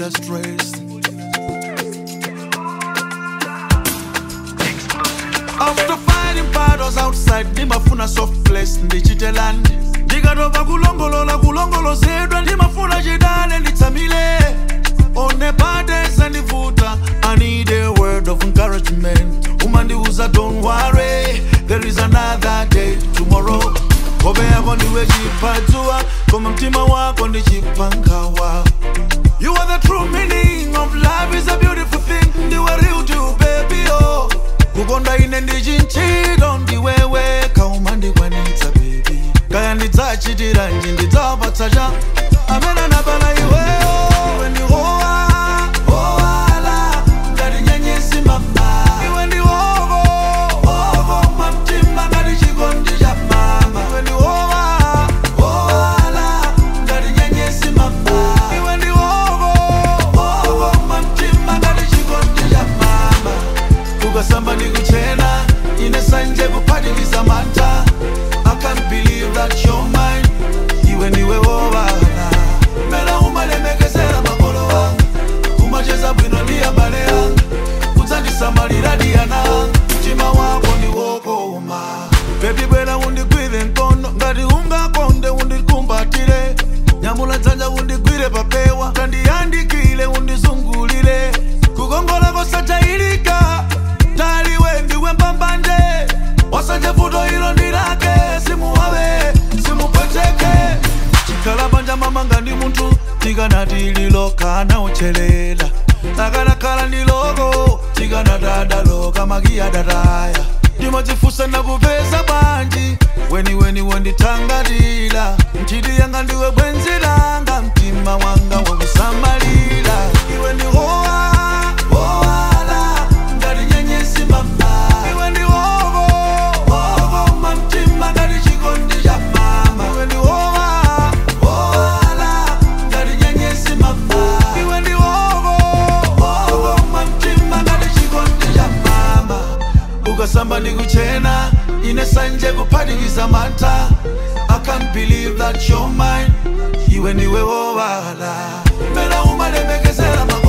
kulila stress after fighting battles outside ndimafuna soft place ndichitelani ndikatopa kulongolola kulongolozedwa ndimafuna chidale nditsamile one burdens andivuta i need a word of encouragement umandiuza don't worry there is another day tomorrow hope yako ndiwe chipadzua koma mtima wako ndichipangawa You are the true meaning of life is a beautiful thing ndiwe real to baby oh kukonda ine ndichinchilo ndiwewe kauma ndikwanitsa baby kaya ndidzachitira nji ndidzapatsa cha amene anapana iweyo iwe ndi howa howala ngati nyenyesi mama iwe ndi hoko hoko mamtima ngati chikondi cha mama iwe ndi howa howala ngati nyenyesi mama iwe ndi hoko hoko mamtima ngati chikondi cha mama ukasamba ndikuchena ine sanje kuphatikiza mantha i can't believe that you're mine iwe ndiwe wowala mera umalemekezera makolo wanga umacheza bwino ndi abale anga udzandisamalira diyana mtima wako ndiwokoma bebi bwera undigwire mkono ngati ungakonde undikumbatire nyamula dzanja undigwire papewa kandiyandikile undizungulire kukongola kosachayilika taliwe ndiwe mbambande wasanje vuto ilo ndilake simuwawe simupweteke chikhala panja mamanga ndi munthu tikanati lilokana uchelela akanakhala ndi loko tikanatadaloka makiyadataya ndimadzifusa nakupeza bwanji weniweni wondithangatira nchiti yanga ndiwe bwenzi langa mtima wanga wakusamalira iwe ndi howa howala ngati nyenyesi mama iwe ndi hoko hoko mamtima ngati chikondi cha mama iwe ndi howa howala ngati nyenyesi mama iwe ndi hoko hoko mamtima ngati chikondi cha mama ukasamba ndikuchena ine sanje kuphatikiza mantha i can't believe that you're mine iwe ndiwe wowala mera umalemekezera mako